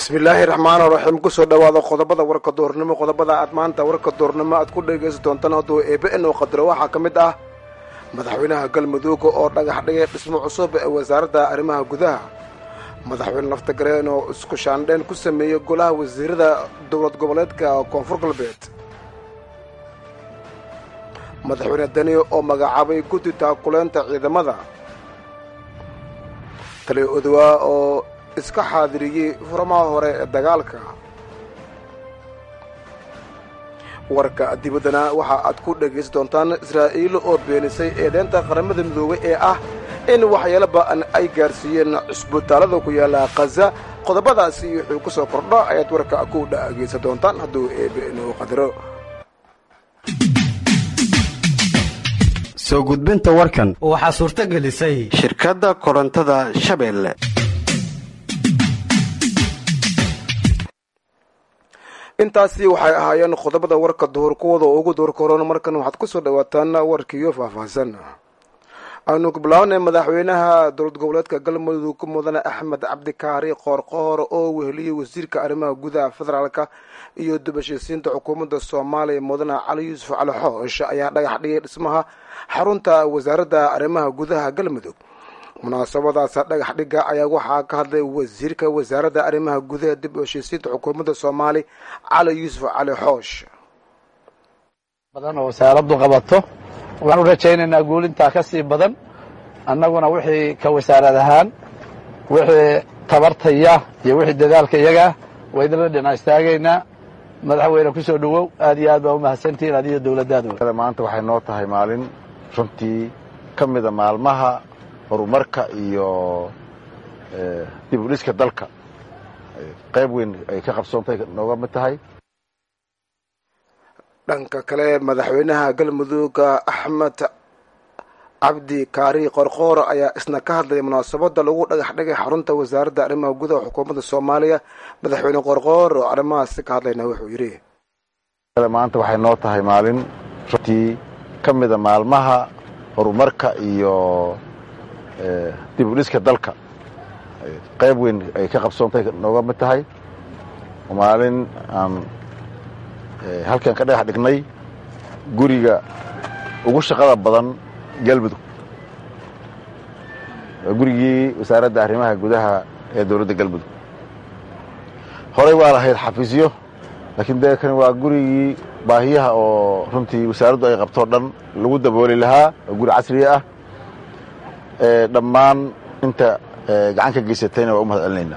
bismillaahi raxmaani raxiim kusoo dhawaada qodobada warka doornimo qodobada aad maanta warka doornimo aad ku dhegaysan doontaan hadduu eebe inuu qadaro waxaa ka mid ah madaxweynaha galmudug oo dhagax dhigay dhismo cusub ee wasaaradda arrimaha gudaha madaxweyne laftagareen oo isku shaandheen ku sameeyey golaha wasiirada dowlad goboleedka koonfur galbeed madaxweyne dani oo magacaabay guddi taakuleynta ciidamada taliya odowaa oo iska xaadiriyey furamaha hore ee dagaalka warka dibaddana waxa aad ku dhegaysan doontaan israa'iil oo beenisay eedeynta qaramada midoobay ee ah in waxyaalo ba'an ay gaarsiiyeen cusbitaalada ku yaalla khaza qodobadaasi wuxuu ku soo kordho ayaad warka ku dhagaysan doontaan hadduu eebe inuu qadaro soo gudbinta warkan waxaa suurto gelisay shirkadda korontada shabeelle intaasi waxay ahaayeen qodobada warka duhur kuwada ugu duhur koron markan waxaad ku soo dhawaataan warkiiyo faahfaahsan aanu ku bilaabnay madaxweynaha dowlad goboleedka galmudug mudane axmed cabdikaari qoorqoor oo weheliyey wasiirka arrimaha gudaha federaalka iyo dubashisiinta xukuumadda soomaaliya mudane cali yuusuf cali xoosh ayaa dhagax dhigay dhismaha xarunta wasaaradda arrimaha gudaha galmudug munaasabadaas dhagax dhiga ayaa waxaa ka hadlay wasiirka wasaaradda arrimaha gudaha dib u heshiisiinta xukuumadda soomaaliya cali yuusuf cali xoosh badan oo wasaaraddu qabato waxaan u rajaynaynaa guulintaa ka sii badan annaguna wixii ka wasaarad ahaan wixii tabartaya iyo wixii dadaalka iyagaa waydinla dhinac istaagaynaa madaxweyne ku soo dhowow aad iyo aad baa u mahadsantihiin adiyo dowladdaada maanta waxay noo tahay maalin runtii ka mida maalmaha horumarka iyo dib u dhiska dalka qayb weyn ay ka qabsoontay nooga mid tahay dhanka kale madaxweynaha galmudug axmed cabdi kaari qorqoor ayaa isna ka hadlayay munaasabada lagu dhagax dhigay xarunta wasaaradda arrimaha gudaha xukuumadda soomaaliya madaxweyne qorqoor oo arrimahaasi ka hadlayna wuxuu yidhi maanta waxay noo tahay maalin runtii ka mida maalmaha horumarka iyo dib u dhiska dalka qayb weyn ay ka qabsoontay nooga mid tahay maalin aan halkan ka dhagax dhignay guriga ugu shaqada badan galmudug waa gurigii wasaaradda arrimaha gudaha ee dowladda galmudug horey waa lahayd xafiisyo laakiin dee kani waa gurigii baahiyaha oo runtii wasaaraddu ay qabtoo dhan lagu dabooli lahaa oo guri casriya ah dhammaan inta gacan ka geysatayna waa u mahad celinaynaa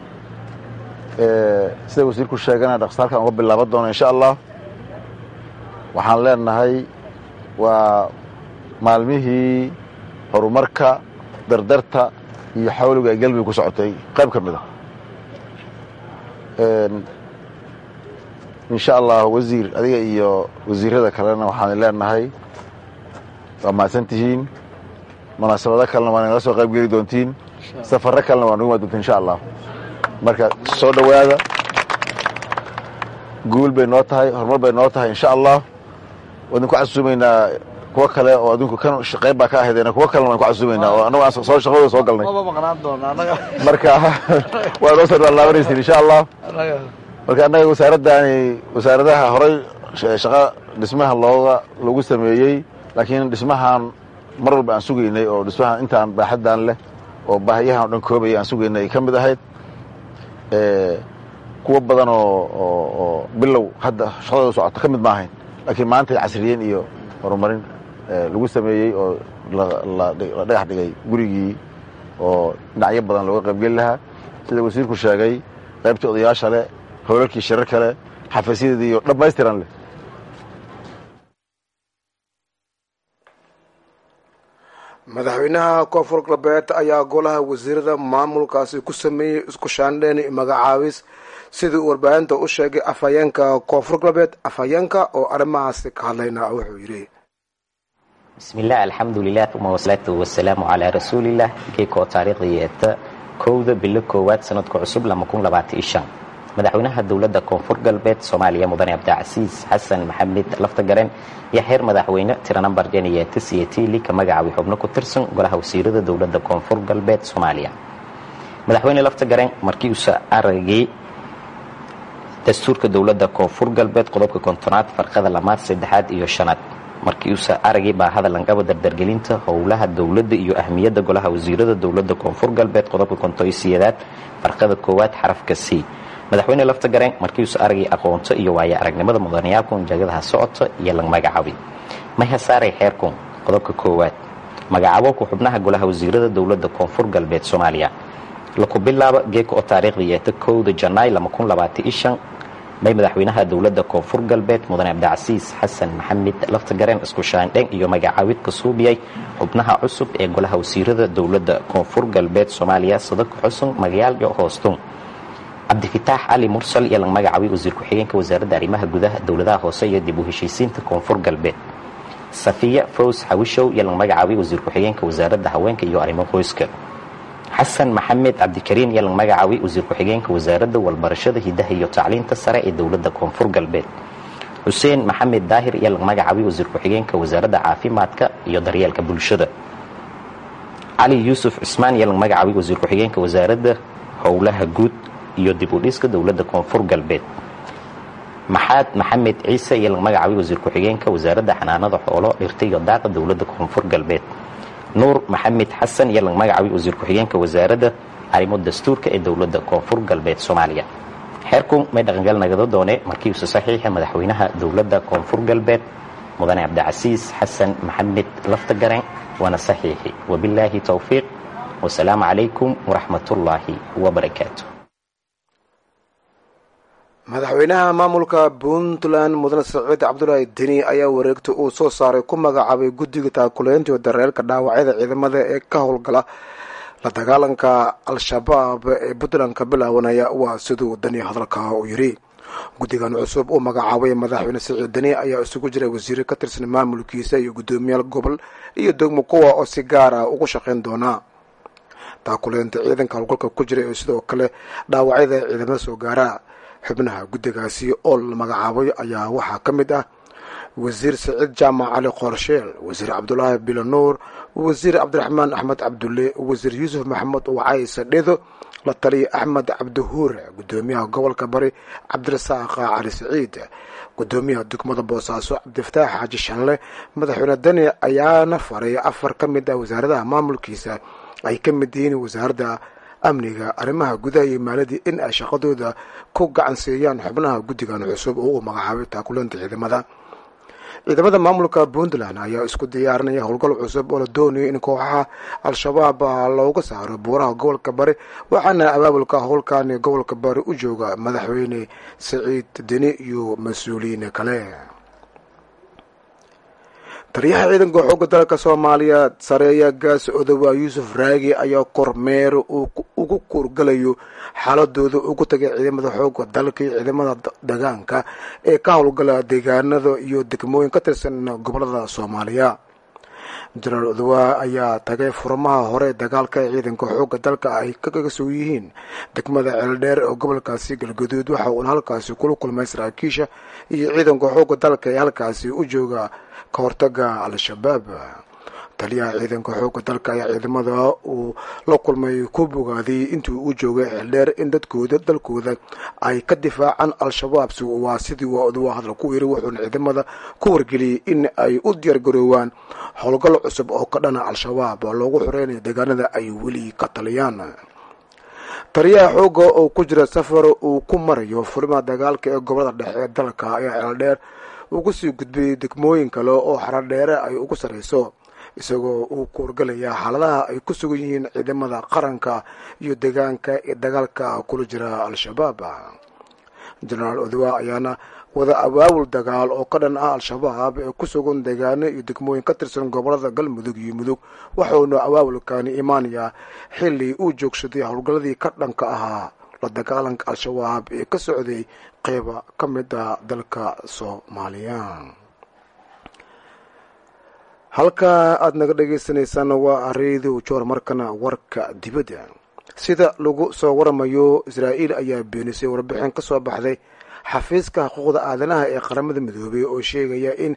sida wasiirku sheegana dhaqsa halkan uga bilaaban doona insha allah waxaan leenahay waa maalmihii horumarka dardarta iyo xawliga ay galmudug ku socotay qayb ka mid a insha allah wasiir adiga iyo wasiirada kalena waxaan leenahay waa mahadsan tihiin munaasabado kalena waa nagala soo qayb geli doontiin safarro kalena waa nagu maa doontiin insha allah marka soo dhowaada guul bay noo tahay horumar bay noo tahay insha allah waan idinku casuumaynaa kuwo kale oo adinku kan qayb baa ka ahaydeen kuwo kalena waan ku casuumaynaa oo annagu aan soo shaqadooda soo galnay marka waa noo soo laabanaysiin insha allah marka annaga wasaaraddaani wasaaradaha horay shaqa dhismaha looga lagu sameeyey laakiin dhismahan mar walba aan sugaynay oo dhismahan intaan baaxaddan leh oo baahiyahan o dhan koobaya aan sugaynay ay ka mid ahayd kuwo badan oo bilow hadda shaqadooda socota ka mid maahayn laakiin maanta casriyeen iyo horumarin lagu sameeyey oo la dhagax dhigay gurigii oo dhinacyo badan looga qaybgeli lahaa sida wasiirku sheegay qaybtii odayaasha leh howlalkii shirar kale xafiisyadeedii iyo dhammaystiran leh madaxweynaha koonfur galbeed ayaa golaha wasiirada maamulkaasi ku sameeyey isku shaandheen magacaabis sidii uu warbaahinta u sheegay afhayeenka koonfur galbeed afhayeenka oo arrimahaasi ka hadlayna wuxuu yidhi bismillaah alxamdulilah uma wasalaatu wasalaamu calaa rasuulilah geekoo taariikhdii yeeta kowda bilo koowaad sanadka cusub madaxweynaha dowladda koonfur galbeed soomaaliya mudane cabdicasiis xasan maxamed laftagaren iyo xeer madaxweyne tira nambar jeniyeeta siyatili ka magacaabay xubno ku tirsan golaha wasiirada dowladda koonfur galbeed soomaaliya madaxweyne laftagaren markii uusa aragay dastuurka dowladda koonfur galbeed qodobka kontonaad farqada lamaad saddexaad iyo shanaad markii uusa aragii baa hadalangaba dardargelinta howlaha dowladda iyo ahmiyadda golaha wasiirada dowladda koonfur galbeed qodobka kontoisiyedaad farqada koowaad xarafka c madaxweyne lafta gareen markii uusa aragii aqoonto iyo waaya aragnimada mudanayaalkun jagadaha socota iyo lang magacaabi maya saaray xeerkun qodobka koowaad magacaabo xubnaha golaha wasiirada dowladda koonfur galbeed soomaaliya laku bilaabo geeka oo taariikhda yeeta kowda janaay may madaxweynaha dowladda koonfur galbeed mudane cabdicasiis xasan maxamed laftagareen isku shaandheng iyo magacaawid ka suubiyay xubnaha cusub ee golaha wasiirada dowladda koonfur galbeed soomaaliya sadako xusun magayaal iyo hoostun cabdifitaax cali mursal iyo lang magacaabi wasiir ku-xigeenka wasaaradda arrimaha gudaha dowladaha hoose iyo dib u heshiisiinta koonfur galbeed safiya fows xawishow iyo lang magacaabi wasiir ku-xigeenka wasaaradda haweenka iyo arrimo qoyska xasan maxamed cabdikariin iyo lang magacaabi wasiir ku-xigeenka wasaaradda walbarashada hidaha iyo tacliinta sare ee dowladda koonfur galbeed xuseen maxamed daahir iyo lang magacaabi wasiir ku-xigeenka wasaaradda caafimaadka iyo daryeelka bulshada cali yuusuf cismaan iyo lang magacaabi wasiir ku-xigeenka wasaaradda howlaha guud iyo dib u dhiska dowladda koonfur galbeed maxaad maxamed ciise iyo lang magacaabi wasiir ku-xigeenka wasaaradda xanaanada xoolo dhirta iyo daaqa dowladda koonfur galbeed nuur maxamed xasan iyo lang magacaabi wasiir ku-xigeenka wasaaradda arrimo dastuurka ee dowladda koonfur galbeed soomaaliya xeerkun may dhaqangal nagado doone markiiusa saxiixa madaxweynaha dowladda koonfur galbeed mudane cabdicasiis xasan maxamed laftagareen waana saxiixi wabilaahi towfiiq wasalaamu calaykum waraxmatullaahi wabarakaatu madaxweynaha maamulka puntland mudane saciid cabdulaahi deni ayaa wareegta uu soo saaray ku magacaabay guddiga taakuleynta iyo dareelka dhaawacyada ciidamada ee ka howlgala la dagaalanka al-shabaab ee puntland ka bilaabanaya waa siduu deni hadalka uu yidhi guddigan cusub uu magacaabay madaxweyne saciid deni ayaa isugu jiray wasiire ka tirsan maamulkiisa iyo guddoomiyaal gobol iyo degmo kuwa oo si gaara ugu shaqayn doona taakuleynta ciidanka howlgalka ku jira ee sidoo kale dhaawacyada ciidamada soo gaara xubnaha guddigaasi oo la magacaabay ayaa waxaa ka mid ah wasiir saciid jaamac cali qorsheel wasiir cabdulaahi bilanuur wasiir cabdiraxmaan axmed cabdulle wasiir yuusuf maxamed wacay sadhedo la taliya axmed cabdihuure guddoomiyaha gobolka bari cabdirasaaq cali saciid guddoomiyaha degmada boosaaso cabdifataax xaaji shanle madaxweyne deni ayaana faray afar ka mid ah wasaaradaha maamulkiisa ay ka mid yihiin wasaaradda amniga arrimaha gudaha iyo maaladii in ay shaqadooda ku gacansiiyaan xubnaha guddigan cusub oo uu magacaabay taakuleenta ciidamada ciidamada maamulka puntland ayaa isku diyaarinaya howlgal cusub oo la doonayo in kooxaha al-shabaab looga saaro buuraha gobolka bari waxaana abaabulka howlkan gobolka bari u jooga madaxweyne saciid deni iyo mas-uuliyiin kale taliyaha ciidanka xoogga dalka soomaaliya sareeya gaas odowa yuusuf raagi ayaa kormeer uu ugu kuurgalayo xaaladooda ugu tagay ciidamada xoogga dalka iyo ciidamada degaanka ee ka howlgala deegaanada iyo degmooyin ka tirsan gobolada soomaaliya jenaraal odowa ayaa tagay furmaha hore dagaalka ee ciidanka xoogga dalka ay kaga soo yihiin degmada ceeldheer oo gobolkaasi galgaduud waxa uuna halkaasi kula kulmay saraakiisha iyo ciidanka xoogga dalka ee halkaasi u jooga ka hortaga al-shabaab taliyaha ciidanka xoogga dalka ayaa ciidamada uu la kulmay ku bogaadiyey intii u joogay xeeldheer in dadkooda dalkooda ay ka difaacaan al-shabaab waa sidii waa hadal ku yiri wuxuuna ciidamada ku wargeliyey in ay u diyaargaroowaan howlgal cusub oo ka dhana al-shabaab loogu xoreynayo deegaanada ay weli ka taliyaan taliyaha xoogga oo ku jira safar uu ku marayo furimaha dagaalka ee gobolada dhexe ee dalka ayaa ceeldheer ugu sii gudbiyey degmooyin kale oo xaradheere ay ugu sarreyso isagoo uu ku horgalayaa xaaladaha ay ku sugan yihiin ciidamada qaranka iyo deegaanka ee dagaalka kula jira al-shabaab jenaraal odowa ayaana wada abaabul dagaal oo ka dhan ah al-shabaab ee ku sugan deegaano iyo degmooyin ka tirsan gobolada galmudug iyo mudug waxauna abaabulkani imaanayaa xili uu joogsaday howlgalladii ka dhanka ahaa la dagaalanka al-shabaab ee ka socday qeyba ka mid a dalka soomaaliya halka aada naga dhagaysanaysaan waa redio joor markana warka dibadda sida lagu soo waramayo israa'iil ayaa beenisay warbixin ka soo baxday xafiiska xuquuqda aadanaha ee qaramada midoobay oo sheegaya in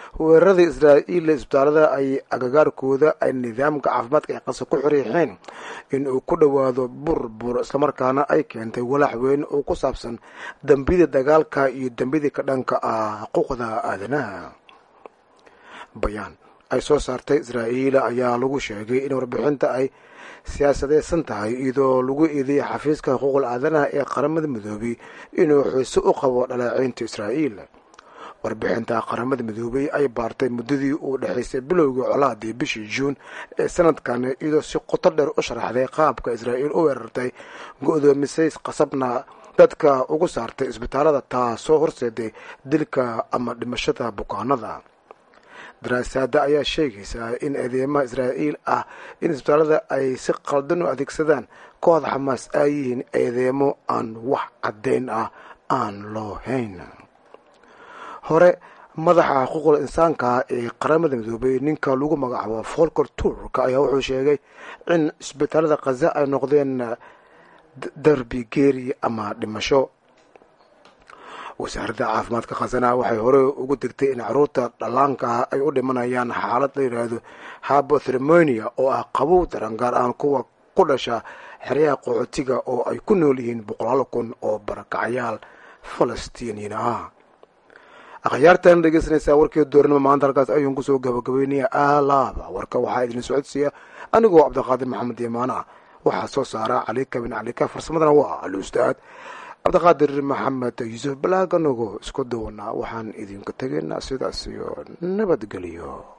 weerarada israa'iil isbitaalada ay agagaarkooda ay nidaamka caafimaadka ay qasa ku xiriixeen in uu ku dhowaado burbur islamarkaana ay keentay walaac weyn oo ku saabsan dembiyada dagaalka iyo dembiyadii ka dhanka ah xuquuqda aadanaha bayaan ay soo saartay israa'iil ayaa lagu sheegay in warbixinta ay siyaasadeysan tahay iyadoo lagu eedeeyay xafiiska xuquuqul aadanaha ee qaramada midoobay inuu xiise u qabo dhaleeceynta israa'iil warbixinta qaramada midoobay ay baartay muddadii uu dhexaysay bilowgii colaadii bishii juun ee sanadkan iyadoo si qoto dheer u sharaxday qaabka israa'iil u weerartay go-doomisay qasabna dadka ugu saartay isbitaalada taasoo horseeday dilka ama dhimashada bukaanada daraasaada ayaa sheegaysaa in eedeymaha israa'iil ah in isbitaalada ay si qaldan u adeegsadaan kooxda xamaas ay yihiin eedeemo aan wax caddayn ah aan loo hayn hore madaxa xuquuqul insaanka ee qaramada midoobay ninka lagu magacaabo folker turka ayaa wuxuu sheegay in isbitaalada khaza ay noqdeen darbi geeri ama dhimasho wasaaradda caafimaadka khazana waxay hore ugu degtay in caruurta dhallaanka ah ay u dhimanayaan xaalad la yidhaahdo habothermonia oo ah qabow daran gaar ahaan kuwa ku dhasha xeryaha qaxootiga oo ay ku nool yihiin boqolaal kun oo barakacayaal falastiiniyiin ah akhyaartan dhegeysanaysaa warkii dooranimo maanta halkaas ayuun kusoo gabagabeynaya alaaba warka waxaa idin socodsiiya anigoo cabdiqaadir maxamed yamaana waxaa soo saara calika bin calika farsamadana waa alustaad cabdiqaadir maxamed yuusuf balaaganogo isku duwanaa waxaan idinka tegaynaa sidaas iyo nabadgelyo